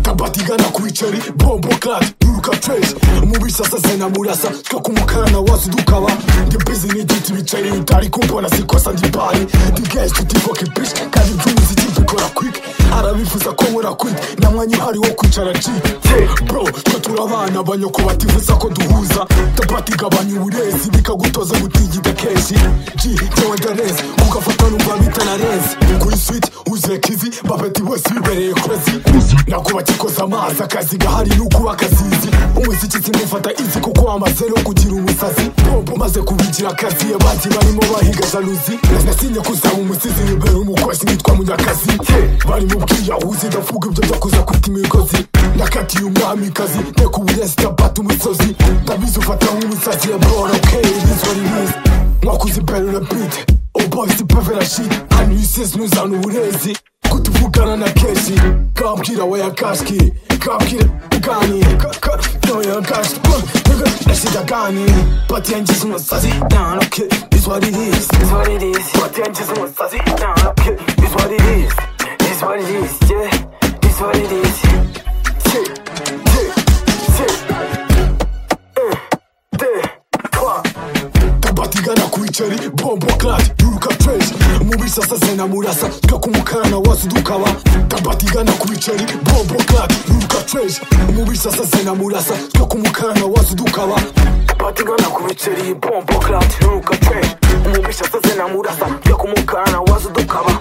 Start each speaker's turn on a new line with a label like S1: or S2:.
S1: tabatigana kwicari bombo clad duruka trace mubisasazena murasa twakumukana wasu dukaba ndi busy n'igiti bicari utari kumbona sikosa ndi pari ndi guys tuti fucking bitch kandi by'umuziki tubikora quick arabifuza ko nkora quick nta mwanya uhari wo kwicara G Yeah, bro twe turabana abanyoko batifuza ko duhuza tabati gabanya uburezi bikagutoza gutigita kenshi G jyewe ndarezi kuko afata numva bitana rezi kuri swit uzuye kizi bapeti bose bibereye kozi nakuba gikoza amazi akazi gahari n'ukuba akazizi umuziki sinufata izi kuko wamaze no kugira umusazi bombo maze kubigira akazi abandi barimo bahiga jaluzi nasinye kuzaba umusizi nibera umukozi nitwa munyakazi Yeah, bari mu bwiyahuzi ndavuga ibyo byo kuza kwita imigozi nakatiye umwamikazi ndeka uburezi tabata umusozi ndabizi ufata nk'umusazi yabora okeye bizwa ribizi mwakuze iberura bite obogisi pavera shi hano isizi nuzana uburezi kutuvugana na kenshi kambwira waya kashki kambwira gani noya kashki nashinda gani bati yangize umusazi ntanoke bizwa ribizi bati yangize umusazi ntanoke bizwa ribizi
S2: It's what it is, yeah. It's what it is.
S1: tabatigana ku biceri bombo clad duruka trace mubisasa zena murasa twakumukana wasu dukaba tabatigana ku biceri bombo clad duruka trace mubisasa zena murasa twakumukana wasu dukaba
S2: batigana ku biceri bombo clad nuka twe umubisha saze na murasa byo kumukana wazo dukaba